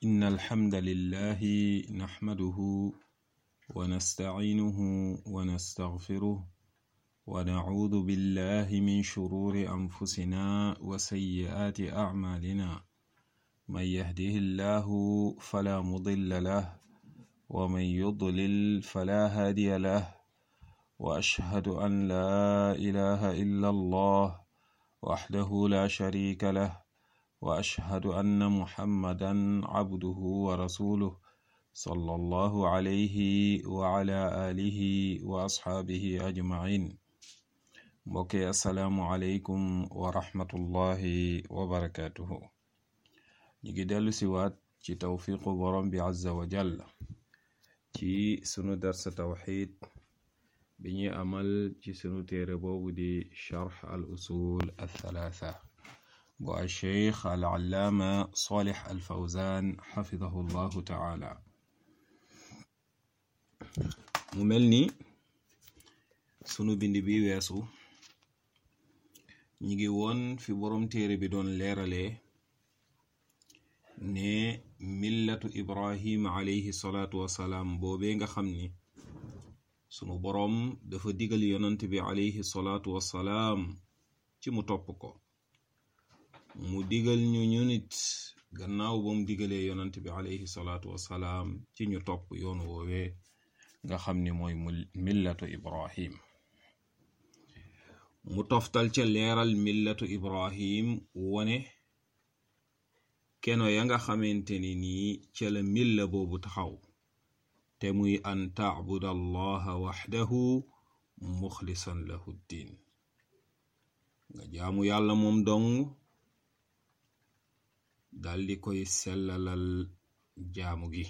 إن الحمد لله نحمده ونستعينه ونستغفره ونعوذ بالله من شرور أنفسنا وسيئات أعمالنا من يهده الله فلا مضل له ومن يضلل فلا هادي له وأشهد أن لا إله إلا الله وحده لا شريك له وأشهد أن محمدا عبده ورسوله صلى الله عليه وعلى آله وأصحابه أجمعين mbokki asalaamualeykum wa rahmatullahi wa barakatuhu ñu ngi dellu si waat ci tawfiqu borom bi azza wa jall ci sunu darsa tawxid bi ñuy amal ci sunu téere boobu di charx al usul althalatha bu alcheikh al allaama salih al fawzan xafidahu llahu taala mu mel ni sunu bind bi weesu ñi ngi woon fi borom téere bi doon leeralee ne millatu ibrahim alayhi salaatu wasalaam boobee nga xam ni sunu boroom dafa digal yonant bi alayhi salaatu wasalaam ci mu topp ko mu digal ñu ñu nit gannaaw ba mu digalee yonant bi alayhi salaatu wasalaam ci ñu topp yoon woowee nga xam ni mooy millatu ibrahim mu toftal ca leeral millatu ibrahim wone keno ya nga xamante ni nii ca la milla boobu taxaw te muy an tacbuda allaha waxdahu muxlisan lahu ddin nga jaamu yàlla moom dong daldi koy sellalal jaamu gi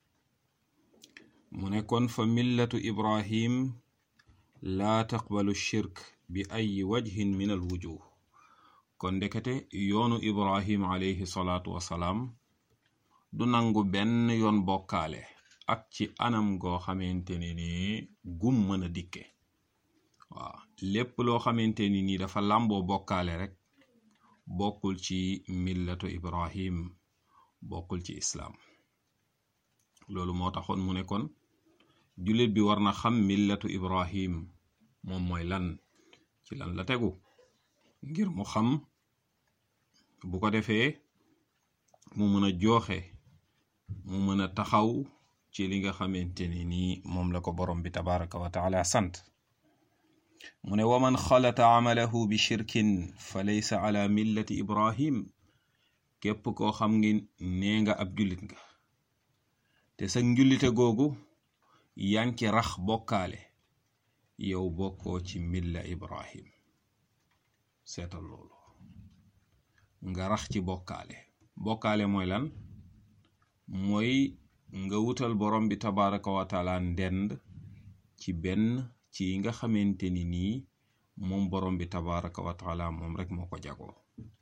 mu ne kon fa millatu ibrahim laa taqbalu shirk bi ay wajhin min al wujuh kon ndekete yoonu ibrahim alayhi salaatu wasalaam du nangu benn yoon bokkaale ak ci anam goo xamante ne ni gum mën a dikke waaw lépp loo xamante ni nii dafa làmboo bokkaale rek bokkul ci millatu ibrahim bokkul ci islaam loolu moo taxoon mu ne kon jullit bi war na xam millatu ibrahim moom mooy lan ci lan la tegu ngir mu xam bu ko defee mu mën a jooxe mu mën a taxaw ci li nga xamante ni nii moom la ko borom bi tabaraka wa taala sant mu ne waman xalata amalahu bi shirkin fa laysa ala millati ibrahim képp koo xam ngi nee nga ab jullit nga te sa njullite googu yanki rax bokkaale yow bokkoo ci milla ibrahim seetal loolu nga rax ci bokkaale bokkaale mooy lan mooy nga wutal borom bi tabaraka wa taala ndend ci benn ci nga xamante ni nii moom borom bi tabaraka wa taala moom rek moo ko jagoo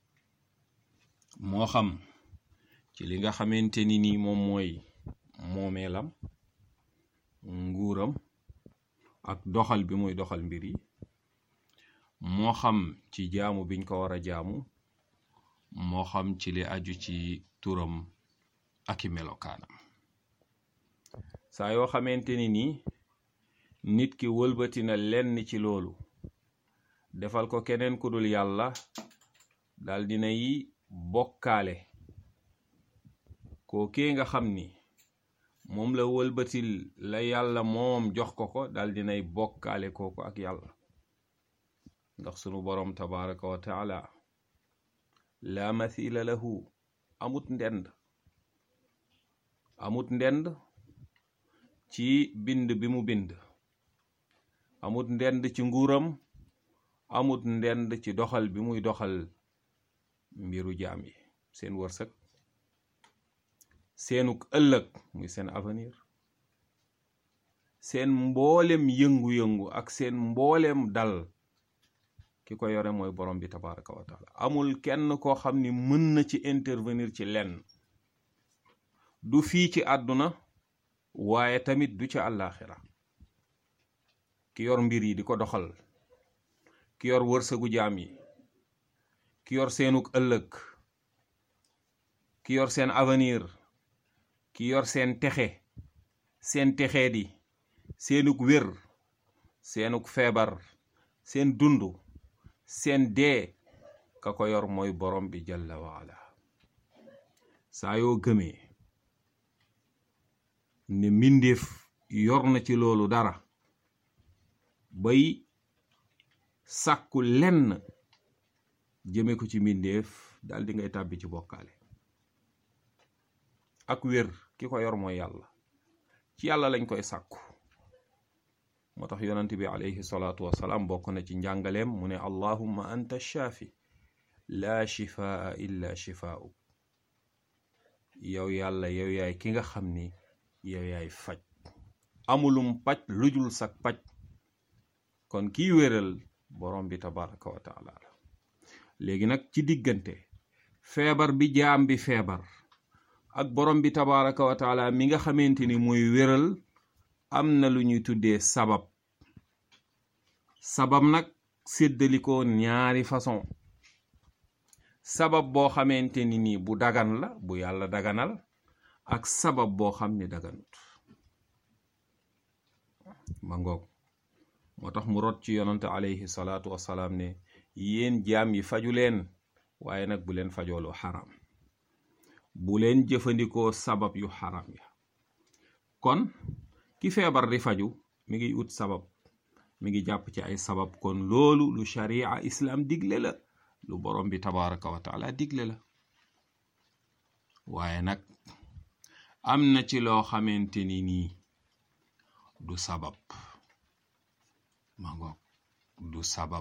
moo xam ci li nga xamante ni nii moom mooy moomeelam nguuram ak doxal bi muy doxal mbir yi moo xam ci jaamu biñ ko war a jaamu moo xam ci li aju ci turam ak i melokaanam saa yoo xamante ni nii nit ki wëlbati na lenn ci loolu defal ko keneen ku dul yàlla dal dinay bokkaale kookee nga xam ni moom la wëlbatil la yàlla moom jox ko ko dal dinay bokkaale kooku ak yàlla ndax sunu boroom tabaraka wa taala laa mathila lahu amut ndend amut ndend ci bind bi mu bind amut ndend ci nguuram amut ndend ci doxal bi muy doxal mbiru jaam yi seen wërsëg seenuk ëllëg muy seen avenir seen mboolem yëngu-yëngu ak seen mboolem dal ki ko yore mooy borom bi tabaraka wa taala amul kenn koo xam ni mën na ci intervenir ci lenn du fii ci àdduna waaye tamit du ci àllaaxira ki yor mbir yi di ko doxal ki yor wërsëgu jaam yi ki yor seenuk ëllëg ki yor seen avenir ki yor seen texe seen texee di seenug wér seenug feebar seen dund seen dee ka ko yor mooy borom bi jalla waala saa yoo gëmee ne mbindeef yor na ci loolu dara bay sàkku lenn jëme ko ci mbindeef dal di ngay tàbbi ci bokkaale ak wér ki ko yor mooy yàlla ci yàlla lañ koy sàkku moo tax yonent bi alayhi salaatu wasalaam bokk na ci njàngaleem mu ne allahumma anta shaafi laa shifaa illa shifaa'uk yow yàlla yow yaay ki nga xam ni yow yaay faj amulum paj lujul sak paj kon kiy wéral borom bi tabaraka wa taala la léegi nag ci diggante feebar bi jaam bi feebar ak borom bi tabaraka wa taala mi nga xamante ni mooy wéral am na lu ñuy tuddee sabab sabab nag séddalikoo ñaari façon sabab boo xamante ni nii bu dagan la bu yàlla daganal ak sabab boo xam ni daganut ma ngoog moo tax mu rot ci yonante alayhi salaatu wasalaam ne yéen jaam yi faju leen waaye nag bu leen fajooloo xaram bu leen jëfandikoo sabab yu xaram ya kon ki feebar di faju mi ngi ut sabab mi ngi jàpp ci ay sabab kon loolu lu sharia islam digle la lu borom bi tabaraka wa taala digle la waaye nag am na ci loo xamante ni nii du sabab ma ngoog du sabab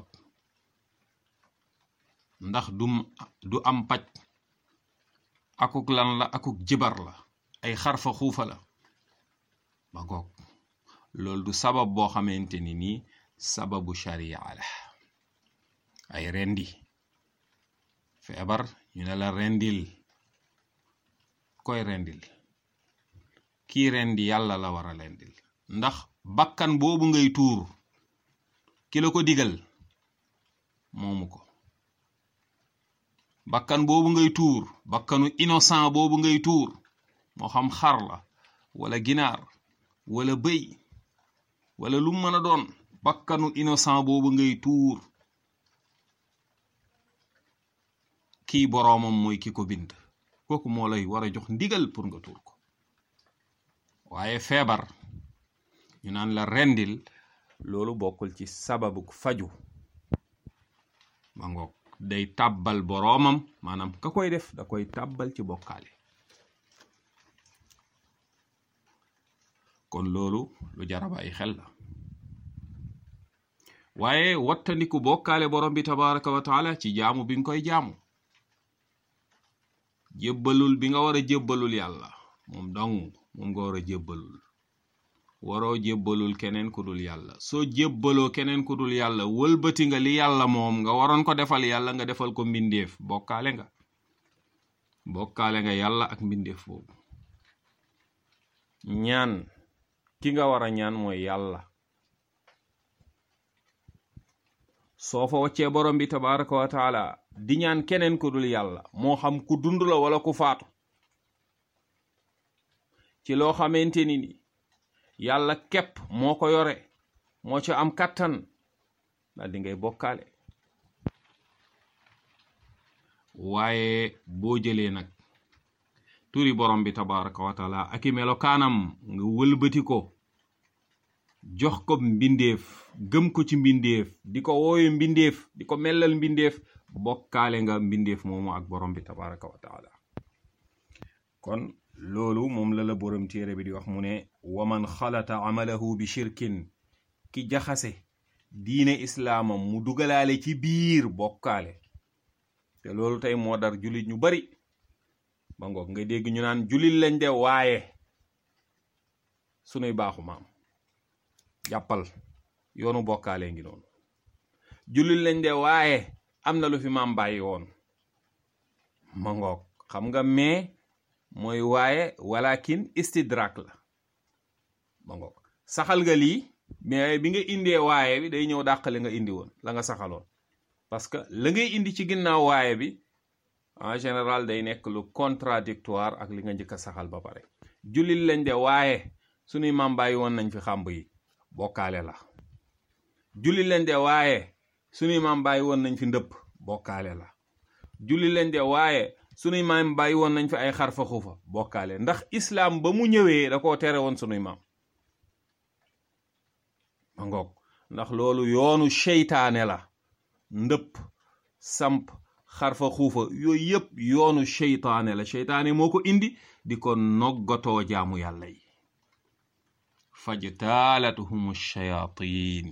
ndax du du am paj akuk lan la akuk jibar la ay xarfa xuufa la ma ngoog loolu du sabab boo xamante ni nii sababu sharia la ay rendi feebar ñu ne la rendil koy rendil kii rendi yàlla la war a rendil ndax bakkan boobu ngay tuur ki la ko digal moomu ko bakkan boobu ngay tuur bakkanu innocent boobu ngay tuur moo xam xar la wala ginaar wala bëy wala lu mën a doon bakkanu innocent boobu ngay tuur kii boroomam mooy ki ko bind kooku moo lay war a jox ndigal pour nga tuur ko waaye feebar ñu naan la rendil loolu bokkul ci sababu faju ma ngoog day tàbbal boroomam maanaam ka koy def da koy tàbbal ci bokkaale kon loolu lu jaraba ay xel la waaye wattandiku bokkaale borom bi tabaraka wa taala ci jaamu bi nga koy jaamu jébbalul bi nga war a jébbalul yàlla moom dong moom nga war a jébbalul waroo jébbalul keneen ku dul yàlla soo jébbaloo keneen ku dul yàlla wëlbati nga li yàlla moom nga waroon ko defal yàlla nga defal ko mbindeef bokkaale nga bokkaale nga yàlla ak mbindeef boobu ñaan ki nga war a ñaan mooy yàlla soo fa waccee borom bi tabaraka wa taala di ñaan keneen ku dul yàlla moo xam ku dund la wala ku faatu ci loo xamante ni ni yàlla képp moo ko yore moo ci am kàttan daal di ngay bokkaale waaye boo jëlee nag turi borom bi tabaraka wa taala ak i melokaanam nga wëlbati ko jox ko mbindeef gëm ko ci mbindeef di ko wooyu mbindeef di ko mellal mbindeef bokkaale nga mbindeef moomu ak borom bi tabaraka wa taala kon loolu moom la la borom téere bi di wax mu ne waman xalata amalahu bi shirkin ki jaxase diine islaamam mu dugalaale ci biir bokkaale te loolu tey moo dar jullit ñu bari ba ngoog nga dégg ñu naan jullit lañ de waaye sunuy baaxu maam jàppal yoonu bokkaale ngi noonu jullit lañ de waaye am na lu fi maam bàyyi woon ma ngoog xam nga mais mooy waaye walakin istidrak la ma ngoog saxal nga lii mais bi nga indee waaye bi day ñëw dàqale nga indi woon la nga saxaloon parce que la ngay indi ci ginnaaw waaye bi en général day nekk lu contradictoire ak li nga njëkk a saxal ba pare jullit lañ de waaye sunuy maam bàyyi woon nañ fi xàmb yi bokkaale la jullit lañ de waaye sunuy maam bàyyi woon nañ fi ndëpp bokkaale la jullit lañ de waaye sunuy maam bàyyi woon nañ fi ay xarfa xuufa bokkaale ndax islaam ba mu ñëwee da koo tere woon sunuy maam ma ngoog ndax loolu yoonu seytaane la ndëpp samp xarfa xuufa yooyu yëpp yoonu seytaane la seytaane moo ko indi di ko noggatoo jaamu yàlla yi fajtaalatuhum shayatin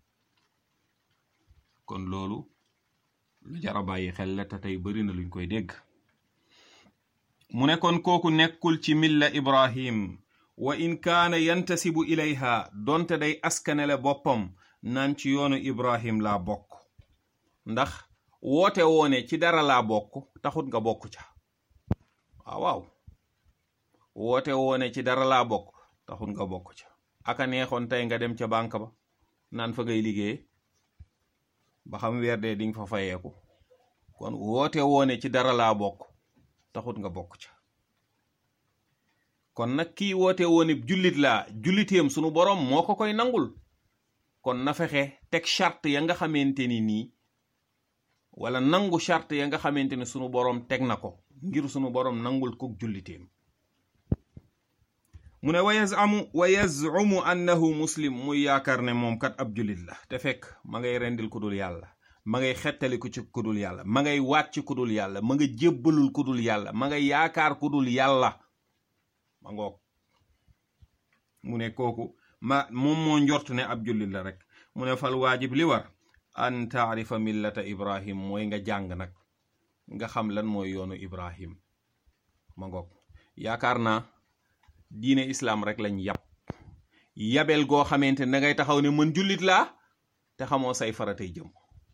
kon loolu lu jara bàyyi xel la te tey bari na luñ koy dégg mu ne kon kooku nekkul ci milla ibrahim wa in kaana yantasibu ilayha donte day askanele boppam naan ci yoonu ibrahim laa bokk ndax woote woone ci dara laa bokk taxut nga bokk ca waaw waaw woote woone ci dara laa bokk taxut nga bokk ca aka neexoon tey nga dem ca banque ba naan fa ngay liggéey ba xam weer dee di nga fa fayeeku kon woote woone ci dara laa bokk taxut nga bokk ca kon nag kii woote woone jullit laa julliteem sunu boroom moo ko koy nangul kon na fexe teg charte ya nga xamante ni nii wala nangu charte ya nga xamante ni sunu boroom teg na ko ngir sunu boroom nangul ko julliteem mu ne wa yazamu wa yazumu annahu muslim muy yaakaar ne moom kat ab jullit la te fekk ma ngay rendil ku dul yàlla ma ngay xettali ku ci ku dul yàlla ma ngay waat ci ku dul yàlla ma nga jébbalul ku dul yàlla ma ngay yaakaar ku dul yàlla ma ngoog mu ne kooku ma moom moo njort ne ab jullit la rek mu ne fal waajib li war an taarifa millata ibrahim mooy nga jàng nag nga xam lan mooy yoonu ibrahim ma ngoog yaakaar naa diine islaam rek lañ yab yabel goo xamante ne dangay taxaw ne mën jullit laa te xamoo say faratay jëm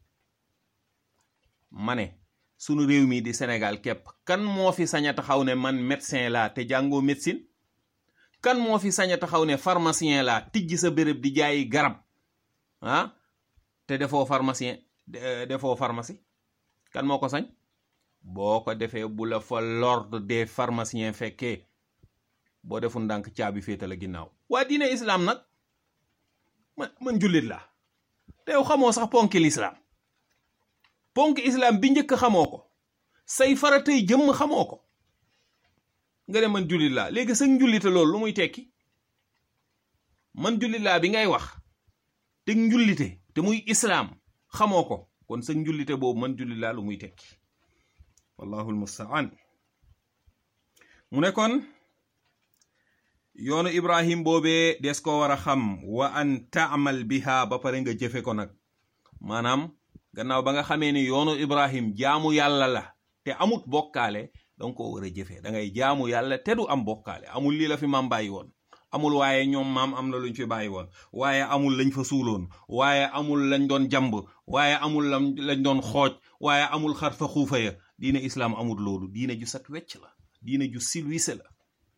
ma ne sunu réew mi di Sénégal képp kan moo fi sañ a taxaw ne man médecin laa te jàngoo médecine kan moo fi sañ a taxaw ne pharmacien laa tijji sa béréb di jaayi garab ah te defoo pharmacien defoo pharmacie kan moo ko sañ boo ko defee bu la fa l'ordre des pharmaciens fekkee boo deful ndànk caabi féeta la ginnaaw waa diine islaam nag man man jullit la te yow xamoo sax ponki lislaam ponki islaam bi njëkk xamoo ko say faratay jëmm xamoo ko nga ne man jullit laa léegi sa njullite loolu lu muy tekki man jullit laa bi ngay wax te njullite te muy islaam xamoo ko kon sa njullite boobu man jullit laa lu muy tekki wallahu almustaan mu ne kon yoonu ibrahim boobee des ko war a xam wa an taamal biha ba pare nga jëfe ko nag maanaam gannaaw ba nga xamee ni yoonu ibrahim jaamu yàlla la te amut bokkaale danga ko war a jëfe da ngay jaamu yàlla te du am bokkaale amul lii la fi maam bàyyi woon amul waaye ñoom maam am na luñ fi bàyyi woon waaye amul lañ fa suuloon waaye amul lañ doon jàmb waaye amul lañ doon xooj waaye amul xar fa xuufa ya diine islaam amul loolu diine ju sat wecc la diine ju silwise la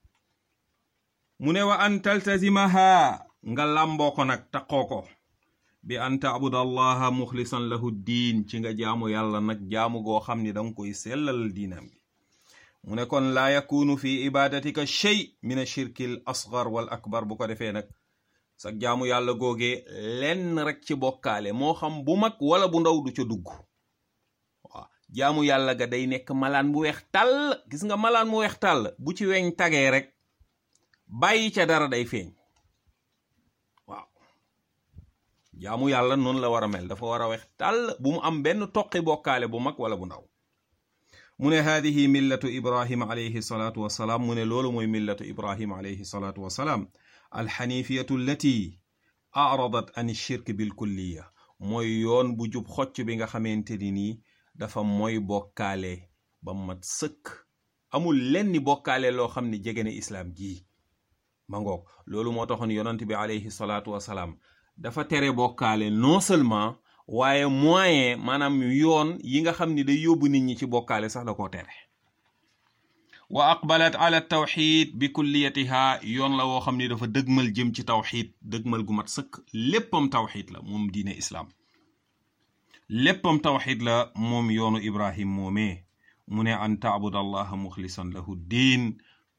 mu ne wa an taltazimaha nga làmboo ko nag taqoo ko bi an taabud allaha muxlisan lahu diin ci nga jaamu yàlla nag jaamu goo xam ni danga koy sellal diinam gi mu ne kon laa yakunu fi ibadatika shay min ashirki l asgar wal akbar bu ko defee nag sa jaamu yàlla googee lenn rek ci bokkaale moo xam bu mag wala bu ndaw du ca dugg waaw jaamu yàlla ga day nekk malaan bu weex tàll gis nga malaan bu weex tàll bu ci weñ tagee rek bàyyi ca dara day feeñ waaw jaamu yàlla noonu la war a mel dafa war a weex tàll bu mu am benn toqi bokkaale bu mag wala bu ndaw mu ne haadihi millatu ibrahima alayhi salaatu wassalaam mu ne loolu mooy millatu ibrahima alayhi salaatu wassalaam alxanifiyatu allati aradat an shirk bilkulliya mooy yoon bu jub xocc bi nga xamante ni nii dafa mooy bokkaale ba mat sëkk amul lenni bokkaale loo xam ne jege ne islaam ji ma ngoog loolu moo taxoon yonant bi alayhi salaatu wassalaam dafa tere bokkaale non seulement waaye moyen maanaam yoon yi nga xam ni day yóbbu nit ñi ci bokkaale sax da koo tere wa aqbalat ala tawxid bi kulliyatiha yoon la woo xam ni dafa dëgmal jëm ci tawxid dëgmal gu mat sëkk léppam tawxid la moom diine islaam léppam tawxid la moom yoonu ibrahim moomee mu ne an taabud allaha muxlisan lahu diin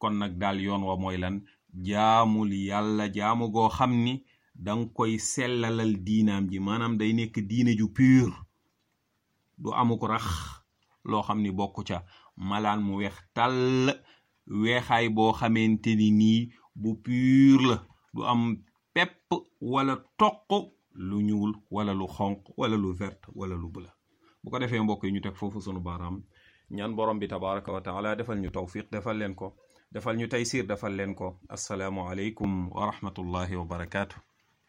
kon nag daal yoon wa mooy lan jaamul yàlla jaamu goo xam ni danga koy sellalal diinaam ji maanaam day nekk diine ju pur du amuk rax loo xam ni bokku ca malaan mu weex tàll weexaay boo xamante ni nii bu pur la du am pepp wala toq lu ñuul wala lu xonq wala lu vert wala lu bula bu ko defee mbokk yi ñu teg foofu sunu baaraam ñaan borom bi tabaraka wa taala defal ñu tawfiq defal leen ko defal ñu taysir defal leen ko assalaamu aleykum wa rahmatullahi wa barakaatu